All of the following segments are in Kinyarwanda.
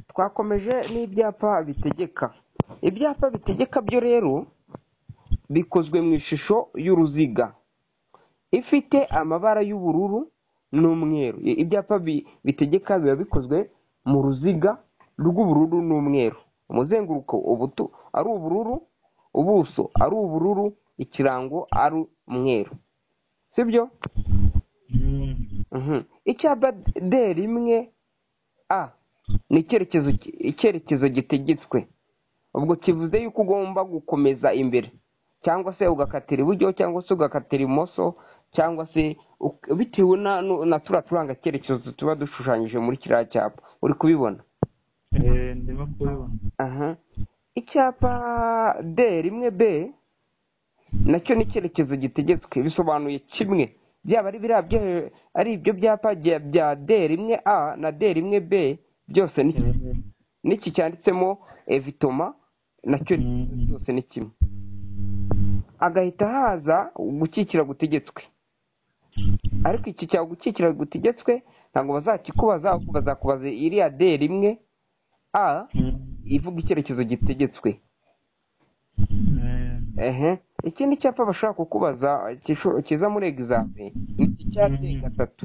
twakomeje n'ibyapa bitegeka ibyapa bitegeka byo rero bikozwe mu ishusho y'uruziga ifite amabara y'ubururu n'umweru ibyapa bitegeka biba bikozwe mu ruziga rw'ubururu n'umweru umuzenguruko ari ubururu ubuso ari ubururu ikirango ari umweru sibyo icyapa D rimwe A ni icyerekezo gitegetswe ubwo kivuze yuko ugomba gukomeza imbere cyangwa se ugakatira iburyo cyangwa se ugakatira ibumoso cyangwa se bitewe na turiya turanga cyerekezo tuba dushushanyije muri kiriya cyapa uri kubibona icyapa D rimwe B nacyo ni icyerekezo gitegetswe bisobanuye kimwe byaba ari biriya ari ibyo byapa bya D rimwe A na D rimwe B byose n'iki cyanditsemo evitoma nacyo byose ni kimwe hagahita haza gukikira gutegetswe ariko iki cya gukikira gutegetswe ntabwo bazakikubaza ahubwo bazakubaza iriya D rimwe A ivuga icyerekezo gitegetswe ikindi cyapa bashobora kukubaza kiza muri egizame ni iki cya D gatatu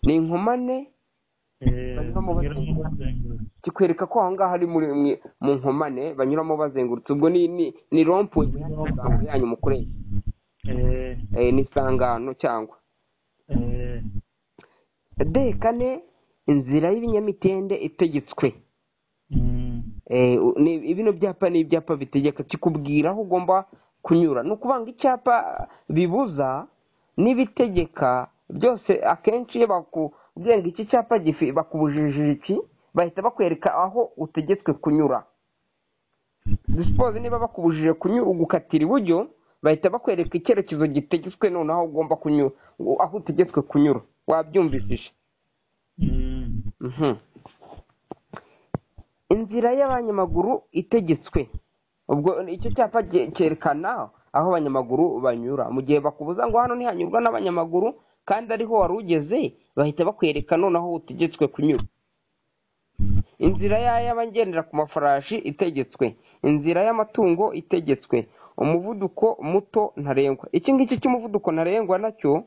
ni inkomane kikwereka ko aho ngaho ari mu nkomane banyuramo bazengurutse ubwo ni rompuwe yanyu mukoresha ni isangano cyangwa D kane inzira y'ibinyamitende itegetswe bino byapa ni ibyapa bitegeka kikubwira aho ugomba kunyura ni ukuvuga ngo icyapa bibuza n'ibitegeka byose akenshi iyo bakubwiye ngo iki cyapa bakubujije iki bahita bakwereka aho utegetswe kunyura disipoze niba bakubujije gukatira iburyo bahita bakwereka icyerekezo gitegetswe noneho ugomba kunyura aho utegetswe kunyura wabyumvishije inzira y'abanyamaguru itegetswe ubwo icyo cyapa cyerekana aho abanyamaguru banyura mu gihe bakubuza ngo hano ntihanyurwa n'abanyamaguru kandi ariho wari ugeze bahita bakwereka noneho utegetswe kunyura inzira y'abagendera ku mafarashi itegetswe inzira y'amatungo itegetswe umuvuduko muto ntarengwa iki ngiki cy'umuvuduko ntarengwa nacyo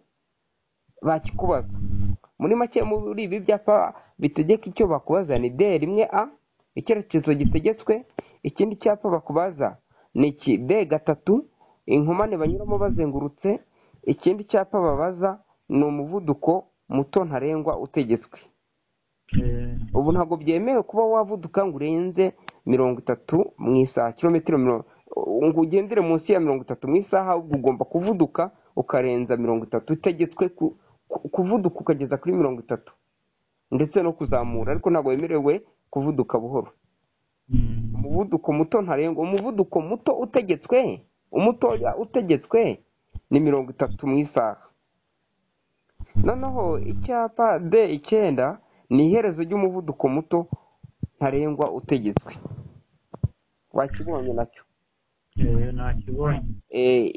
bakikubaza muri make muri ibi byapa bitegeka icyo bakubaza ni D rimwe A icyerekezo gitegetswe ikindi cyapa bakubaza ni iki D gatatu inkomane banyuramo bazengurutse ikindi cyapa babaza ni umuvuduko muto ntarengwa utegetswe ubu ntabwo byemewe kuba wavuduka ngo urenze mirongo itatu mu isaha kilometero ngo ugendere munsi ya mirongo itatu mu isaha ahubwo ugomba kuvuduka ukarenza mirongo itatu utegetswe kuvuduka ukageza kuri mirongo itatu ndetse no kuzamura ariko ntabwo wemerewe kuvuduka buhoro umuvuduko muto ntarengwa umuvuduko muto utegetswe umutoya utegetswe ni mirongo itatu mu isaha noneho icyapa D icyenda ni iherezo ry'umuvuduko muto ntarengwa utegetswe wakibonye nacyo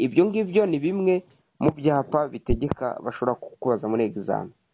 ibyo ngibyo ni bimwe mu byapa bitegeka bashobora kukubaza muri egizame